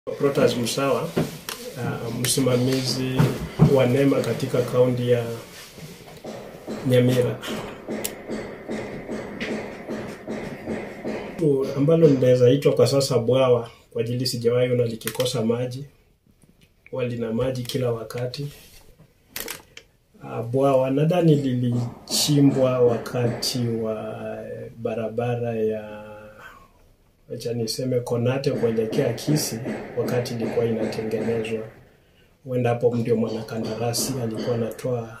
Protas Musawa, uh, msimamizi wa NEMA katika kaunti ya Nyamira. Tu ambalo linaweza itwa kwa sasa bwawa, kwa ajili sijawahi ona likikosa maji, huwa lina maji kila wakati. Uh, bwawa nadhani lilichimbwa wakati wa barabara ya acha niseme Konate kuelekea Kisii, wakati ilikuwa inatengenezwa. Huenda hapo ndio mwanakandarasi alikuwa anatoa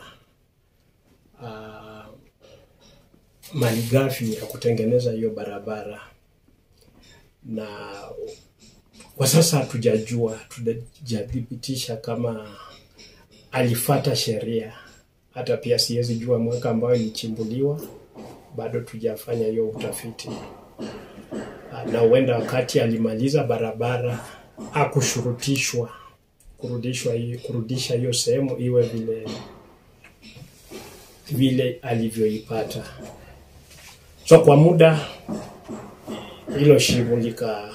uh, malighafi ya kutengeneza hiyo barabara, na kwa sasa hatujajua, hatujathibitisha kama alifata sheria. Hata pia siwezi jua mwaka ambayo ilichimbuliwa, bado tujafanya hiyo utafiti na huenda wakati alimaliza barabara akushurutishwa kurudishwa hii kurudisha hiyo sehemu iwe vile vile alivyoipata. So kwa muda hilo shimo likaanza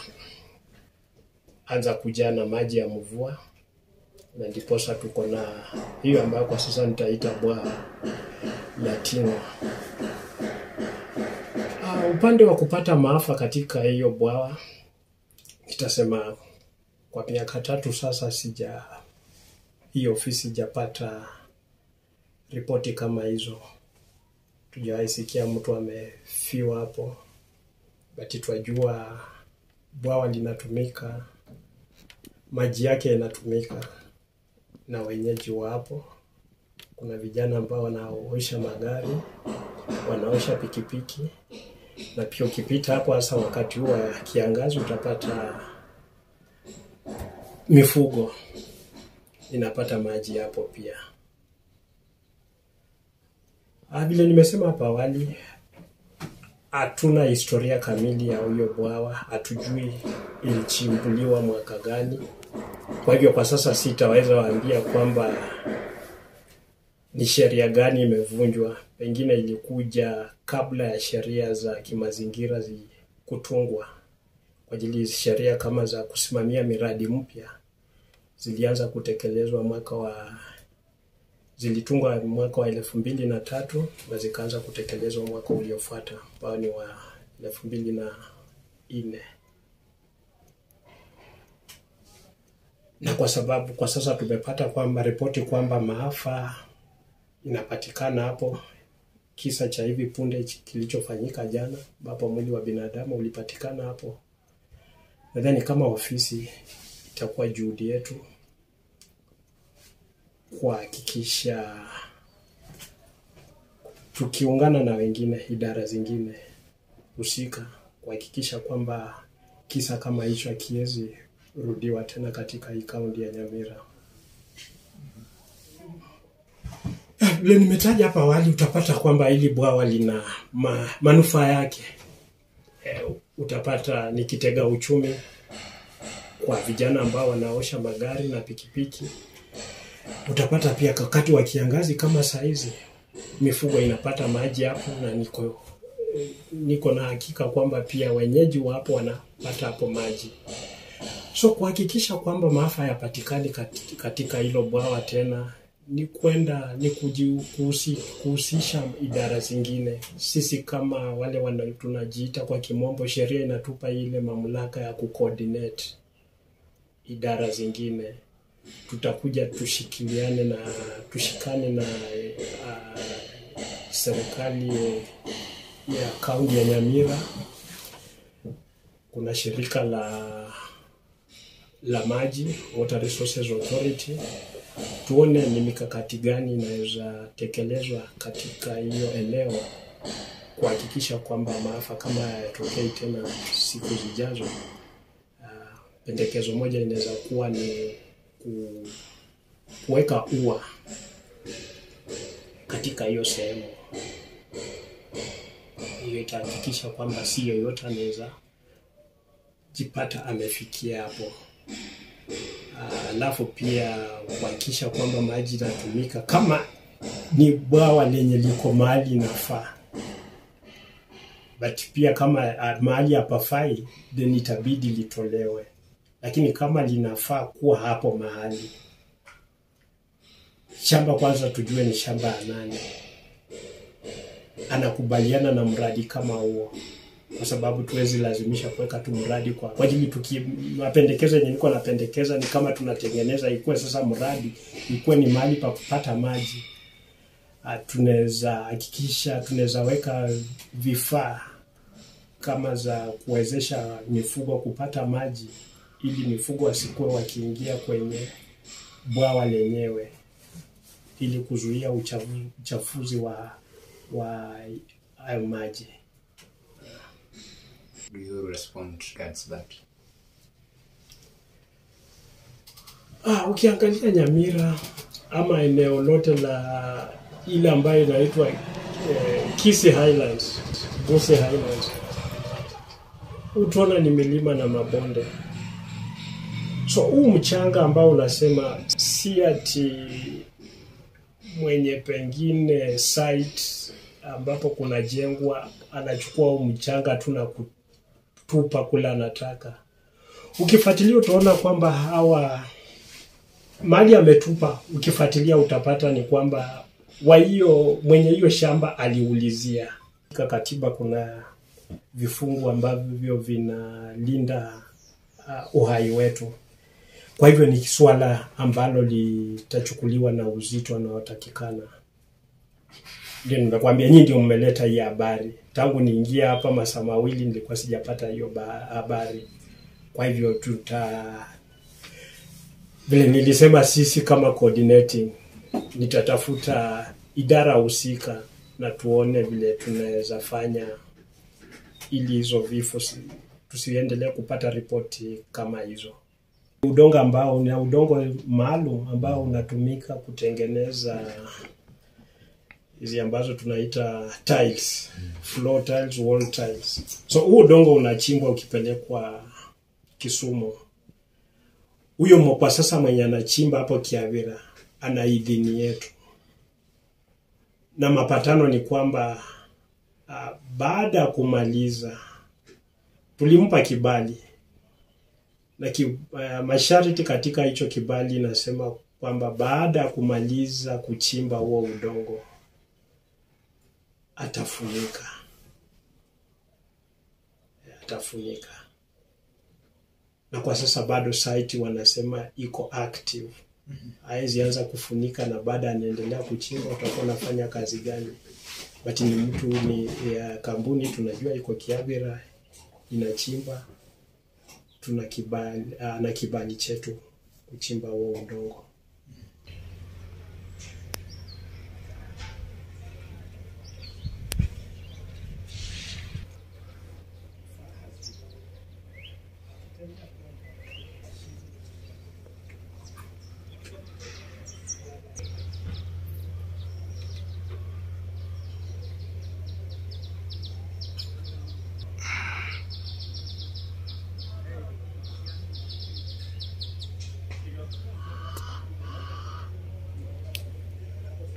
kujaa na maji ya mvua, na ndiposa tuko na hiyo ambayo kwa sasa nitaita bwawa la Ting'wa. Uh, upande wa kupata maafa katika hiyo bwawa, nitasema kwa miaka tatu sasa sija hii ofisi sijapata ripoti kama hizo. Tujawahi sikia mtu amefiwa hapo, bati twajua bwawa linatumika, maji yake yanatumika na wenyeji wa hapo. Kuna vijana ambao wanaosha magari, wanaosha pikipiki na pia ukipita hapo hasa wakati huu wa kiangazi utapata mifugo inapata maji hapo pia. Ah, Vile nimesema hapo awali, hatuna historia kamili ya huyo bwawa, hatujui ilichimbuliwa mwaka gani. Kwa hivyo kwa sasa sitaweza waambia kwamba ni sheria gani imevunjwa. Pengine ilikuja kabla ya sheria za kimazingira zi kutungwa, kwa ajili sheria kama za kusimamia miradi mpya zilianza kutekelezwa mwaka wa zilitungwa mwaka wa elfu mbili na tatu na zikaanza kutekelezwa mwaka uliofuata ambao ni wa elfu mbili na nne na kwa sababu kwa sasa tumepata kwamba ripoti kwamba maafa inapatikana hapo, kisa cha hivi punde kilichofanyika jana, ambapo mwili wa binadamu ulipatikana hapo. Nadhani kama ofisi itakuwa juhudi yetu kuhakikisha tukiungana na wengine, idara zingine husika, kuhakikisha kwamba kisa kama hicho hakiwezi rudiwa tena katika hii kaunti ya Nyamira. Vile nimetaja hapa awali, utapata kwamba hili bwawa lina ma, manufaa yake. E, utapata ni kitega uchumi kwa vijana ambao wanaosha magari na pikipiki. Utapata pia wakati wa kiangazi kama saa hizi mifugo inapata maji hapo, na niko niko na hakika kwamba pia wenyeji wa hapo wanapata hapo maji. So kuhakikisha kwamba maafa hayapatikani katika hilo bwawa tena ni kwenda ni kuhusi, kuhusisha idara zingine. Sisi kama wale wana, tunajiita kwa kimombo, sheria inatupa ile mamlaka ya kucoordinate idara zingine. Tutakuja tushikiliane na tushikane na uh, serikali ya kaunti ya Nyamira. Kuna shirika la la maji Water Resources Authority tuone ni mikakati gani inaweza tekelezwa katika hiyo eneo kuhakikisha kwamba maafa kama hayatokei tena siku zijazo. Uh, pendekezo moja inaweza kuwa ni ku, kuweka ua katika hiyo sehemu. Hiyo itahakikisha kwamba si yoyote anaweza jipata amefikia hapo alafu uh, pia kuhakikisha kwamba maji inatumika kama ni bwawa lenye liko mahali inafaa, but pia kama uh, mahali hapafai, then itabidi litolewe. lakini kama linafaa kuwa hapo mahali shamba, kwanza tujue ni shamba ya nani, anakubaliana na mradi kama huo, kwa sababu tuwezi lazimisha kuweka tu mradi kwa kwa ajili tuki mapendekezo yenye niko napendekeza ni kama tunatengeneza ikuwe sasa mradi ikuwe ni mahali pa kupata maji. Ah, tunaweza hakikisha tunaweza weka vifaa kama za kuwezesha mifugo kupata maji ili mifugo wasikuwe wakiingia kwenye bwawa lenyewe ili kuzuia uchafu, uchafuzi wa wa hayo maji. Do you respond regards that? Ah, ukiangalia Nyamira ama eneo lote la ile ambayo inaitwa eh, Kisii Highlands, Gusii Highlands, utaona ni milima na mabonde. So huu mchanga ambao unasema si ati mwenye pengine site ambapo kunajengwa anachukua huu mchanga tu na kutupa kule anataka. Ukifuatilia utaona kwamba hawa mali ametupa, ukifuatilia utapata ni kwamba wa hiyo mwenye hiyo shamba aliulizia. Katika katiba kuna vifungu ambavyo vinalinda uh, uhai wetu. Kwa hivyo ni swala ambalo litachukuliwa na uzito unaotakikana. Ndio nimekwambia, nyinyi ndio mmeleta hii habari. Tangu niingia hapa masaa mawili nilikuwa sijapata hiyo ba- habari. Kwa hivyo tuta vile nilisema, sisi kama coordinating, nitatafuta idara husika na tuone vile tunaweza fanya ili hizo vifo si- tusiendelee kupata ripoti kama hizo. Udongo ambao ni udongo maalum ambao unatumika kutengeneza hizi ambazo tunaita tiles, floor tiles, wall tiles. So huu udongo unachimbwa ukipelekwa Kisumu. Huyo mwa- kwa sasa mwenye anachimba hapo Kiavira ana idhini yetu, na mapatano ni kwamba uh, baada ya kumaliza tulimpa kibali na ki, uh, masharti katika hicho kibali inasema kwamba baada ya kumaliza kuchimba huo udongo atafunika, atafunika. Na kwa sasa bado site wanasema iko active, hawezi anza kufunika, na baada anaendelea kuchimba, utakuwa unafanya kazi gani? But ni mtu ni ya kampuni tunajua iko Kiabira inachimba tuna kibali, uh, na kibali chetu kuchimba huo udongo.